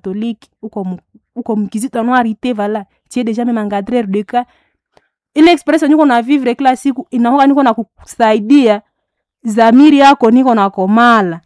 catholique uko mu- uko mkizito noirité vala tie deja meme encadreur de cas ile experience niko na vivre kila siku inahoka niko na kusaidia zamiri yako niko na komala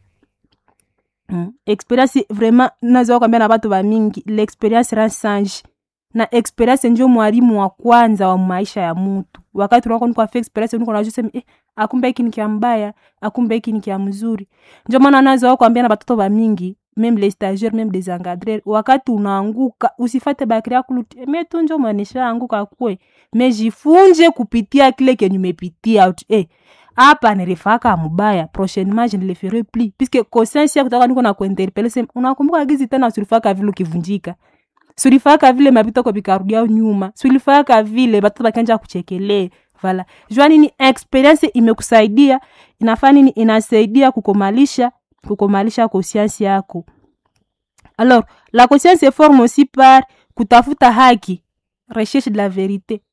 mm. experience vraiment nazoa kwambia na batu bamingi l'experience ransange na experience njo mwalimu wa kwanza wa maisha ya mutu wakati unako niko afa experience niko najua sema eh, akumbe hiki ni kia mbaya akumbe hiki ni kia mzuri njo maana nazoa kwambia na batoto bamingi meme les stagiaires meme des encadreurs wakati unaanguka usifate bakiri yakuluti me tu njo mwanisha anguka kwe me jifunje kupitia kile kenye umepitia ut eh, hapa nilifaka mubaya prochainement je ne le ferai plus puisque conscience yako taka niko na kuinterpele sema unakumbuka gizi tena sulifaka vile ukivunjika sulifaka vile mapito ko bikarudia nyuma sulifaka vile batoto bakanja kuchekelee vala jua nini experience imekusaidia inafaa nini inasaidia kukomalisha kukomalisha conscience yako alors la conscience se forme aussi par kutafuta haki recherche de la verite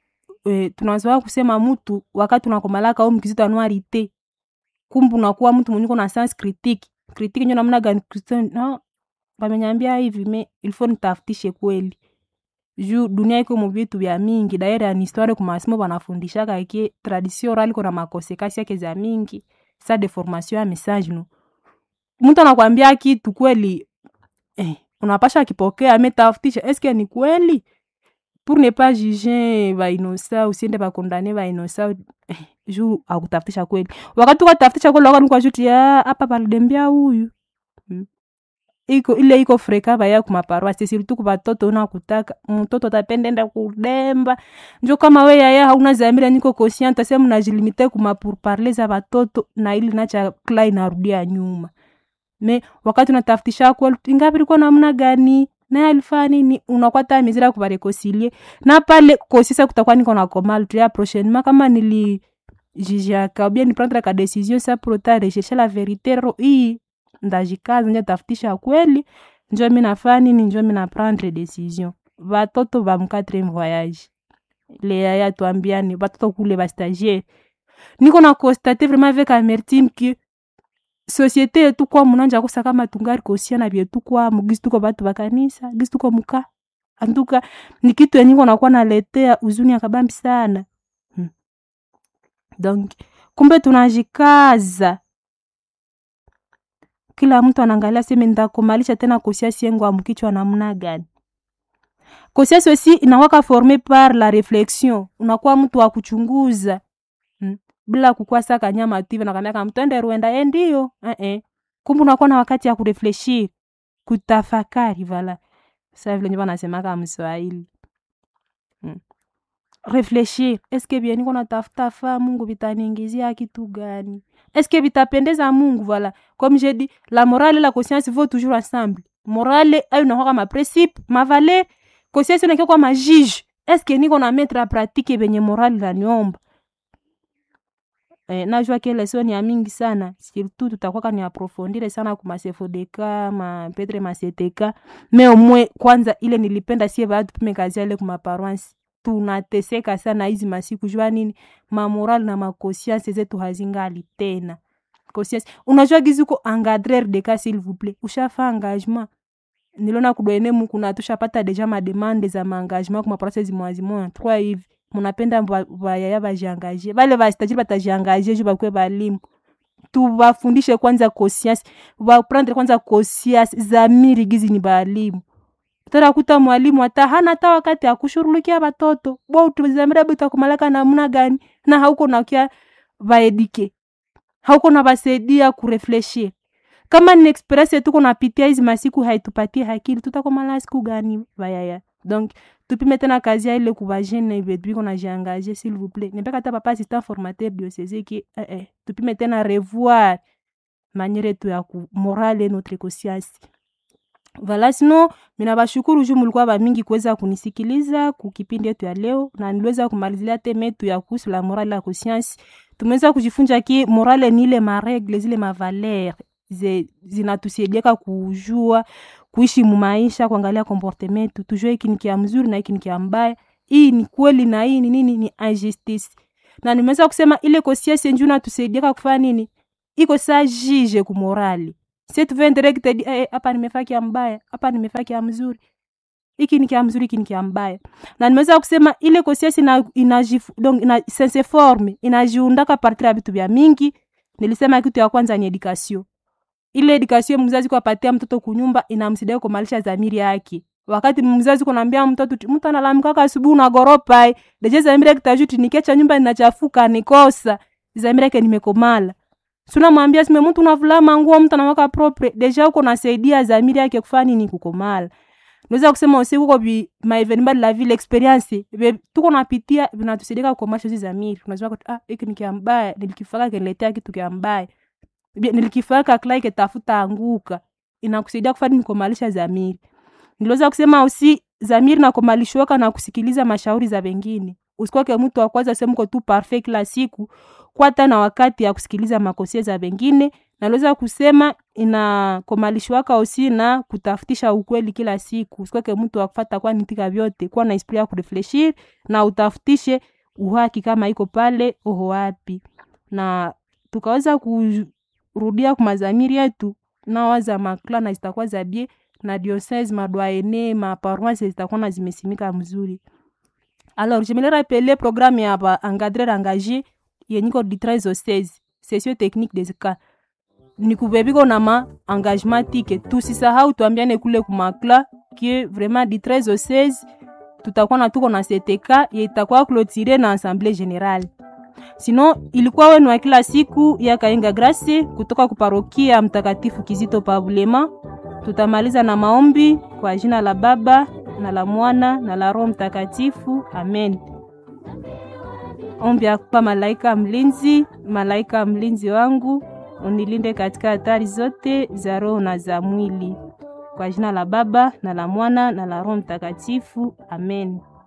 e, tunazoa kusema mtu wakati unakomalaka au mkizito anuarite kumbu unakuwa mtu mwenye uko na sens critique critique nyo namna gani Kristo- no bamenyambia hivi me ilfo nitafutishe kweli juu dunia iko mu vitu vya mingi daire ya histoire kumasimo banafundishaka ke tradition orale iko na makosekasi yake za mingi sa deformation ya message no mtu anakwambia kitu kweli eh, unapasha kipokea ametafutisha eske ni kweli pour ne pas juger bainosa usiende bakondane bainosa eh, juu akutafutisha kweli wakati ukatafutisha kweli wakati kwajuti ya hapa balidembia huyu mm. iko ile iko freka baya kumaparoasi sirtu kubatoto unakutaka mtoto atapendenda kudemba njo kama we yaya hauna zamira niko conscient ase mnajilimite kumapourparle za batoto na ili nacha kla inarudia nyuma me wakati unatafutisha kweli ingapi ilikuwa namna gani naye alifaa nini unakwata mizira kubarekoncilie na pale kosisa kutakuwa niko na komal tuya prochainement kama nili jijiaka ou bien ni prendre ka décision sa prota recherche la vérité ro hii ndajikaza nje tafutisha kweli njo mi nafaa nini njo mi na prendre décision batoto ba mquatrième voyage le yaya tuambiani batoto kule bastagiaire niko na constate vraiment avec amertime que société yetu kwa munanja kusa kama tungari kosiana vyetu kwamo gisi tuko batu bakanisa gisi tuko muka antuka ni kitu yenye iko nakuwa naletea uzuni akabambi sana hmm. donc kumbe tunajikaza kila mtu anaangalia seme ndakomalisha tena kosiasi yengu amkichwa namna gani kosiasi aussi inawaka forme par la réflexion unakuwa mtu wa kuchunguza hmm. bila kukuwa saka nyama tu hivi nakwambia mtu ende ruenda ye ndio eh -eh. kumbe unakuwa na wakati ya kurefleshir kutafakari vala sa vile njo wanasemaka mswahili hmm. refleshir eske vye niko natafuta faa mungu vitaniingizia kitu gani eske vitapendeza mungu vala comme je dit la morale et la conscience vont toujours ensemble morale ayo nakwaka maprincipe mavaler conscience nakia kwa majige eske niko na metre a pratique venye morale naniomba eh, najua ke leson ya mingi sana surtout tutakwaka ni aprofondire sana kumasefodeka mapetre maseteka me omwe kwanza ile nilipenda sie batu pime kazi ale kumaparoansi tunateseka sana hizi masiku jua nini mamoral na makosianse zetu hazingali tena conscience unajua gizi uko engadrer de cas s'il vous plaît ushafa engagement niliona kudwene muku na tushapata deja mademande za maengagement kuma process mwazimoya trois hivi munapenda bayaya bajiangaje bale bastajiri batajiangaje ju bakwe balimu tubafundishe kwanza conscience baprendre kwanza conscience zamiri gizi ni balimu tarakuta mwalimu hata hana hata wakati akushughulikia batoto bo utuzamira bitakumalaka namna gani na hauko nakia baedike hauko na basaidia kurefleshir kama ni experience tuko napitia hizi masiku haitupatie hakili tutakomala siku gani bayaya donc tupime tena kazi ya ile kubajene vetu biko najiangaje s'il vous plaît nipeka hata papa assistant formateur diocese ki eh, eh, tupime tena revoir maniere yetu ya ku morale notre conscience vala sino mina bashukuru juu mulikuwa bamingi kuweza kunisikiliza kukipindi yetu ya leo na niliweza kumalizia teme yetu ya kuhusu la morale la conscience tumeweza kujifunza ki morale ni ile maregle zile mavaler zinatusaidiaka kujua kuishi mumaisha kuangalia comportement tujue hiki ni kia mzuri na hiki ni kia mbaya hii ni kweli na hii ni nini ni injustice na nimeweza kusema ile conscience njuu natusaidiaka kufanya nini iko saa jije kumorali si tu veux direct di eh, hapa nimefaa kia mbaya hapa nimefaa kia mzuri hiki ni kia mzuri hiki ni kia mbaya na nimeweza kusema ile conscience ina, ina, donc ina sense forme inajiundaka partir ya vitu vya mingi nilisema kitu ya kwanza ni education ile education mzazi kuapatia mtoto kunyumba inamsaidia kumalisha dhamiri yake wakati mzazi kunaambia mtoto mtu analamkaka asubuhi unagoropa deje dhamiri yake tajuti nikiacha nyumba inachafuka nikosa dhamiri yake nimekomala sunamwambia sime mtu unavulama nguo mtu anawaka propre deja uko nasaidia dhamiri yake kufanya nini kukomala naweza kusema usiku kwa bi maevenima de la ville experience be tuko napitia vinatusaidia kukomasha hizi dhamiri unajua ah hiki ni kia mbaya nilikifaka kiniletea kitu kia mbaya nilikifaka klai ketafuta anguka inakusaidia kufanya nikomalisha dhamiri niliweza kusema usi dhamiri nakomalishwaka na kusikiliza mashauri za wengine usikwake mtu wa kwanza semko tu parfait kila siku kwata na wakati ya kusikiliza makosia za wengine naliweza kusema inakomalishwaka usi na kutafutisha ukweli kila siku usikwake mtu wakufata kwa nitika vyote kuwa na esprit ya kurefleshir na utafutishe uhaki kama iko pale oho wapi na tukaweza kurudia kumazamiri yetu nawaza makla na zitakuwa za bie na diocese madwaene maparoise zitakuwa na zimesimika mzuri alors je me le rappelé programme ya ba encadrer engagé yenyiko di 13 au 16 session technique des cas ni kubebiko na ma engagement tike tusisahau tuambiane kule kumakla que vraiment di 13 au 16 tutakuwa na tuko na CTK ye itakuwa clôturé na assemblée générale sino ilikuwa wenu wa kila siku ya Kainga Grace kutoka kuparokia Mtakatifu Kizito Pabulema. Tutamaliza na maombi kwa jina la Baba na la Mwana na la Roho Mtakatifu, amen. Ombi ya kwa malaika mlinzi, malaika mlinzi wangu unilinde katika hatari zote za roho na za mwili, kwa jina la Baba na la Mwana na la Roho Mtakatifu, amen.